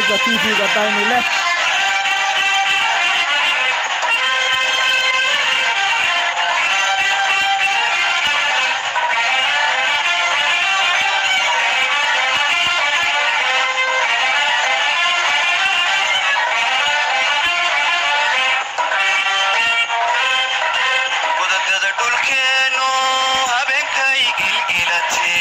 bandhiga tv-ga daynile wadagada dhulkeenu habeenkay gilgilate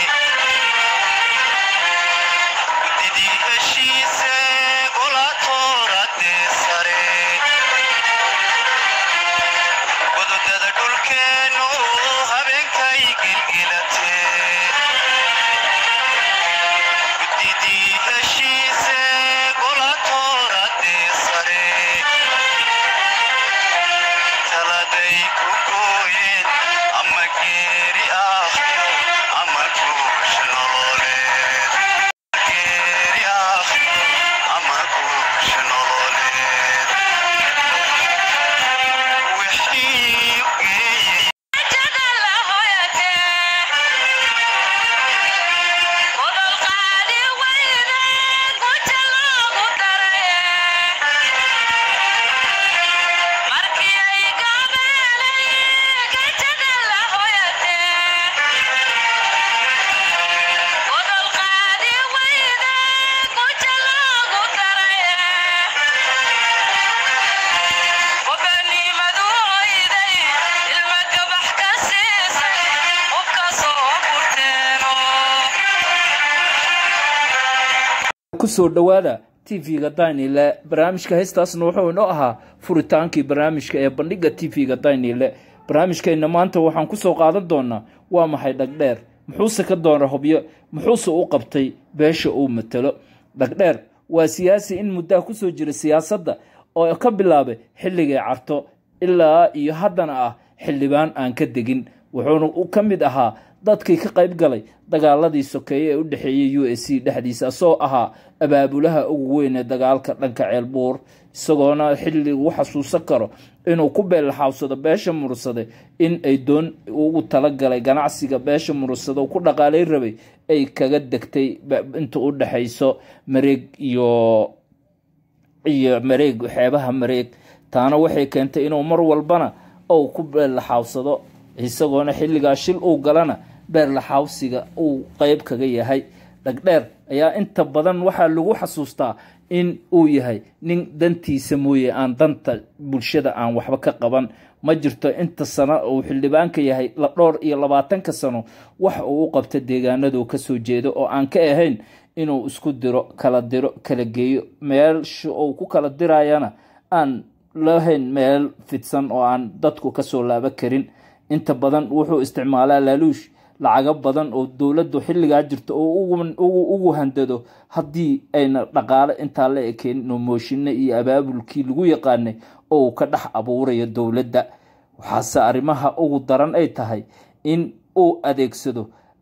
gudidii heshiise golaatoorade sare wadagada dhulkeenu habeenkay gilgilate gudidii heshiise golaatoorade sare taladay ku gooyeen ama geeri aakhiro ama guush nololeed geeri aakhiro ama guush nololeed wixii u geeyey kusoo dhowaada tv-ga daynile barnaamijka heestaasna wuxuu inoo ahaa furitaankii barnaamijka ee bandhiga tv-ga daynile barnaamijkeenna maanta waxaan kusoo qaadan doonaa waa maxay dhagdheer muxuuse ka doona hobyo muxuuse u qabtay beesha uu matalo dhagdheer waa siyaasi in muddaa kusoo jira siyaasadda oo ka bilaabay xilligay carto ilaa iyo haddana ah xildhibaan aan ka degin wuxuuna ka mid ahaa dadkii ka qayb galay dagaaladii sokeeye ee u dhexeeyey u s c dhexdiisa asoo ahaa abaabulaha ugu weyn ee dagaalka dhanka ceelbuur isagoona xilli uu xasuusan karo inuu ku beellaxaawsado beesha murursade in ay doon ugu talagalay ganacsiga beesha murursade uu ku dhaqaalay rabay ay kaga degtay inta u dhexayso mareeg iyo iyo mareeg xeebaha mareeg taana waxay keentay inuu mar walbana ou ku beellaxaawsado isagoona xilligaa shil uu galana beerlaxaawsiga uu qeyb kaga yahay dhagdheer ayaa inta badan waxaa lagu xasuustaa in uu yahay nin dantiisa mooye aan danta bulshada aan waxba ka qaban ma jirto inta sano uu xildhibaanka yahay dhowr iyo labaatanka sano wax uu u qabta deegaanadu kasoo jeedo oo aan ka ahayn inuu isku diro kala diro kala geeyo meelsha uu ku kala dirayana aan lahayn meel fidsan oo aan dadku kasoo laabo karin inta badan wuxuu isticmaalaa laaluush lacago badan oo dowladdu xilligaa jirto oo ugu handado haddii ayna dhaqaale intaa la ekeen inuu mooshinno iyo abaabulkii lagu yaqaanay oo uu ka dhex abuurayo dowladda waxaase arrimaha ugu daran ay tahay in uu adeegsado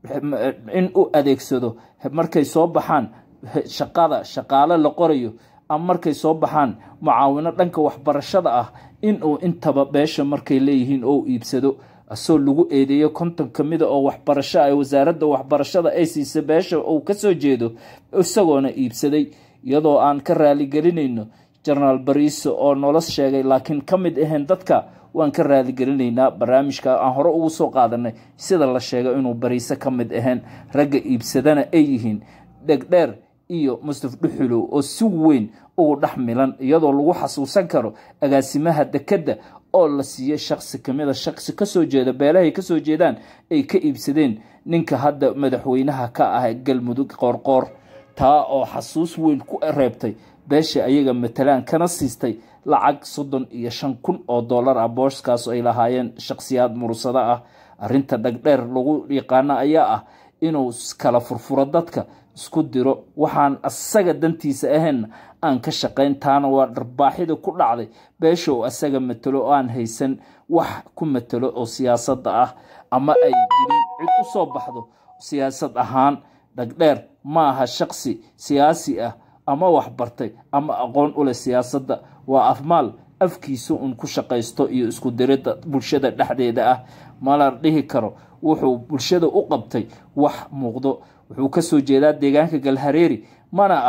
in uu adeegsado markay soo baxaan shaqada shaqaale la qorayo ama markay soo baxaan mucaawino dhanka waxbarashada ah in uu intaba beesha markay leeyihiin oo iibsado asoo lagu eedeeyo konton ka mida oo waxbarasho ay wasaaradda waxbarashada ay siisa beesha uu kasoo jeedo isagoona iibsaday iyadoo aan ka raaligelinayno jenaraal bariise oo nolos sheegay laakiin ka mid ahayn dadka waan ka raaligelinaynaa barnaamijka aan hore ugu soo qaadanay sida la sheegay inuu bariise ka mid ahayn ragga iibsadana ay yihiin dhegdheer iyo mustaf dhuxulow oo si weyn ugu dhex milan iyadoo lagu xasuusan karo agaasimaha dekedda oo la siiyey shaksi kamida shaksi kasoo jeeda beelahay kasoo jeedaan ay ka iibsadeen ninka hadda madaxweynaha ka ah galmudug qoorqoor taa oo xasuus weyn ku reebtay beesha ayaga matalaan kana siistay lacag soddon iyo shan kun oo dollar ah booskaas ay lahaayeen shakhsiyaad mursado ah arrinta dhagdheer lagu yaqaano ayaa ah inuu kala furfuro dadka isku diro waxaan asaga dantiisa ahayn aan ka shaqayn taana waa dharbaaxida ku dhacday beesha oo asaga matalo oo aan haysan wax ku matalo oo siyaasadda ah ama ay jirin cid u soo baxdo siyaasad ahaan dhagdheer ma aha shaqsi siyaasi ah ama waxbartay ama aqoon u leh siyaasadda waa afmaal afkiisa un ku shaqaysto iyo isku diridda bulshada dhexdeeda ah mala dhihi karo wuxuu bulshada u qabtay wax muuqdo wuxuu kasoo jeedaa deegaanka galhareeri mana aha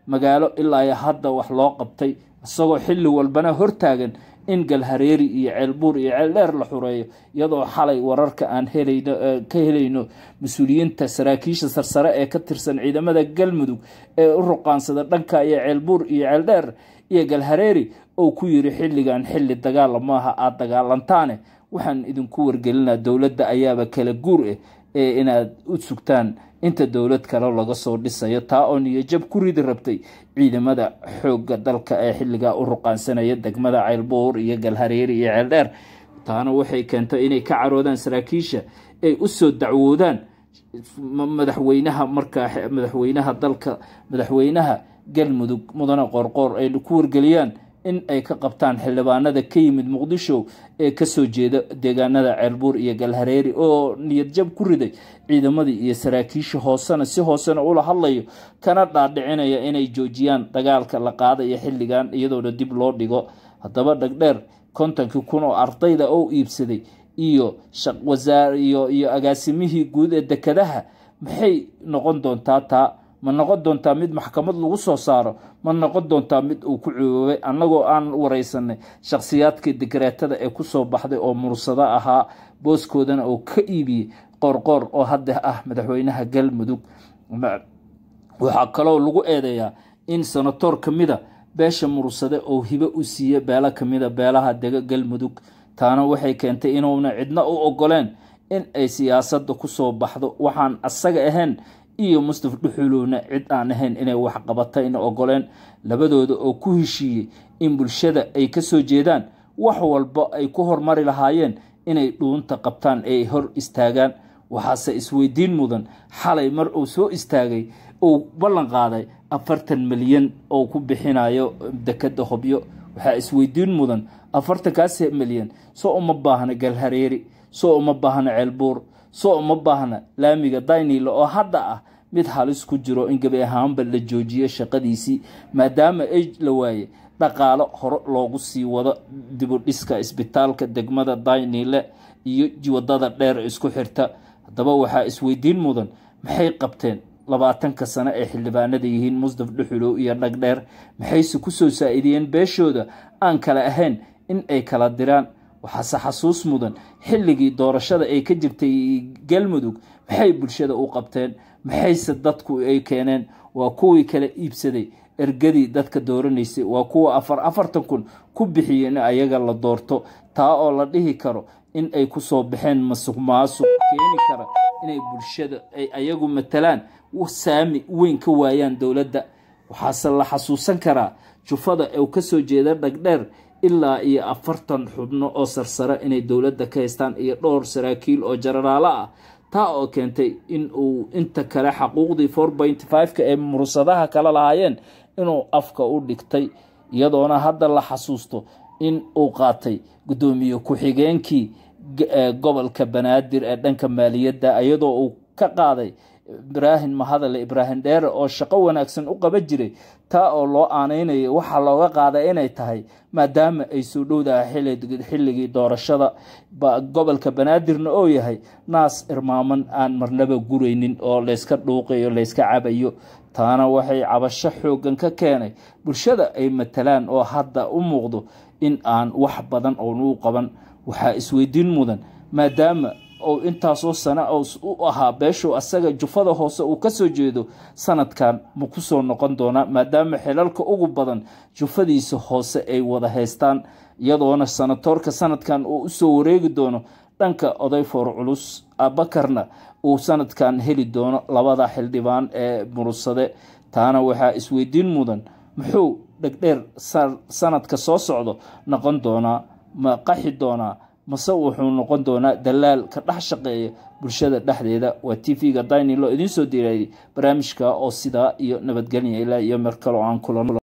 magaalo ilaa iyo hadda wax loo qabtay isagoo xilli walbana hortaagan in galhareeri iyo ceelbuur iyo ceeldheer la xureeyo iyadoo xalay wararka aan helayno ka helayno mas-uuliyiinta saraakiisha sarsare ee ka tirsan ciidamada galmudug ee u ruqaansada dhanka iyo ceelbuur iyo ceeldheer iyo galhareeri oo ku yiri xilligan xilli dagaala maaha aada dagaalantaane waxaan idinku wargelinaa dowladda ayaaba kala guur ah ee inaad u sugtaan inta dowlad kale laga soo dhisayo taa oo niyajab ku ridi rabtay ciidamada xoogga dalka ee xilligaa u ruqaansanaya degmada ceylbuur iyo galhareeri iyo ceeldheer taana waxay keentay inay ka caroodaan saraakiisha ay u soo dacwoodaan madaxweynaha markaa madaxweynaha dalka madaxweynaha galmudug mudane qoorqoor ay ku wargeliyaan in ay ka qabtaan xildhibaanada ka yimid muqdisho ee kasoo jeeda deegaanada ceelbuur iyo galhareeri oo niyadjab ku riday ciidamadii iyo saraakiisha hoosena si hoosena ula hadlayo kana dhaadhicinaya inay joojiyaan dagaalka la qaadayo xilligan iyadoona dib loo dhigo haddaba dhagdheer kontonkii kun oo ardayda oo iibsaday iyo wasaariyo iyo agaasimihii guud ee dekadaha maxay noqon doontaa taa ma noqon doontaa mid maxkamad lagu soo saaro ma noqon doontaa mid uu ku cuboobay annagoo aan wareysanay shakhsiyaadkii dikreetada ee kusoo baxday oo mursado ahaa booskoodana oo ka iibiyey qoorqoor oo hadda ah madaxweynaha galmudug waxaa kaloo lagu eedeeyaa in senatoor ka mida beesha mursade oo hibo u siiye beelo kamida beelaha dega galmudug taana waxay keentay inuuna cidna u ogoleen in ay siyaasadda kusoo baxdo waxaan asaga ahayn iyo mustaf dhuxulowna cid aan ahayn inay wax qabatayna ogoleen labadooda oo ku heshiiyey in bulshada ay kasoo jeedaan wax walba ay ku hormari lahaayeen inay dhuunta qabtaan ay hor istaagaan waxaase isweydiin mudan xalay mar uu soo istaagay uu ballan qaaday afartan milyan oo ku bixinayo dekada hobyo waxaa isweydiin mudan afartankaas milyan soo uma baahna galhareeri soo uma baahna ceelbuur soo uma baahna laamiga daynile oo hadda ah mid halis ku jiro in gebi ahaanba la joojiyo shaqadiisii maadaama ay la waaye dhaqaalo hore loogu sii wado dibudhiska isbitaalka degmada daynile iyo wadada dheer isku xirta haddaba waxaa isweydiin mudan maxay qabteen labaatanka sano ee xildhibaanada yihiin musdaf dhuxulow iyo dhagdheer maxayse kusoo saa-idiyeen beeshooda aan kale ahayn in ay kala diraan waxaase xasuus mudan xilligii doorashada ay ka jirtay galmudug maxay bulshada u qabteen maxayse dadku ay keeneen waa kuwii kala iibsaday ergadii dadka dooranaysay waa kuwa afar afartan kun ku bixiyey in ayaga la doorto taa oo la dhihi karo in ay kusoo baxeen masuq maasuq keeni kara inay bulshada ay ayagu matalaan saami weyn ka waayaan dowladda waxaase la xasuusan karaa jufada uu kasoo jeeda dhagdheer ilaa iyo afartan xubno oo sarsare inay dowladda ka haystaan iyo dhowr saraakiil oo jararaalo ah taa oo keentay in uu inta kale xaquuqdii four point five-ka ee mursadaha kala lahaayeen inuu afka u dhigtay iyadoona hadda la xasuusto in uu qaatay guddoomiye ku-xigeenkii gobolka banaadir ee dhanka maaliyadda iyadoo uu ka qaaday ibraahim mahadale ibraahim dheere oo shaqo wanaagsan u qaban jiray taa oo loo aaneynaya waxaa looga qaaday inay tahay maadaama ay soo dhowdahay xilligii doorashada gobolka banaadirna oo yahay naas irmaaman aan marnaba guraynin oo layska dhuuqayo layska cabayo taana waxay cabasho xoogan ka keenay bulshada ay matalaan oo hadda u muuqdo in aan wax badan oon u qaban waxaa isweydiin mudan maadaama ou intaasoo sana u ahaa beeshuu asaga jufada hoose uu kasoo jeedo sanadkan ma kusoo noqon doonaa maadaama xilalka ugu badan jufadiisa hoose ay wada haystaan iyadoona sanatoorka sanadkan uu usoo wareegi doono dhanka oday foor culus abakarna uu sanadkan heli doono labada xildhibaan ee murursade taana waxaa isweydiin mudan muxuu dhegdheer sanadka soo socdo noqon doonaa ma qaxi doonaa mase wuxuu noqon doonaa dalaal ka dhex shaqeeya bulshada dhexdeeda waa t v-ga daynilo idiin soo diirayay barnaamijka oo sidaa iyo nabadgelya ilaa iyo mer kaloo aan kulan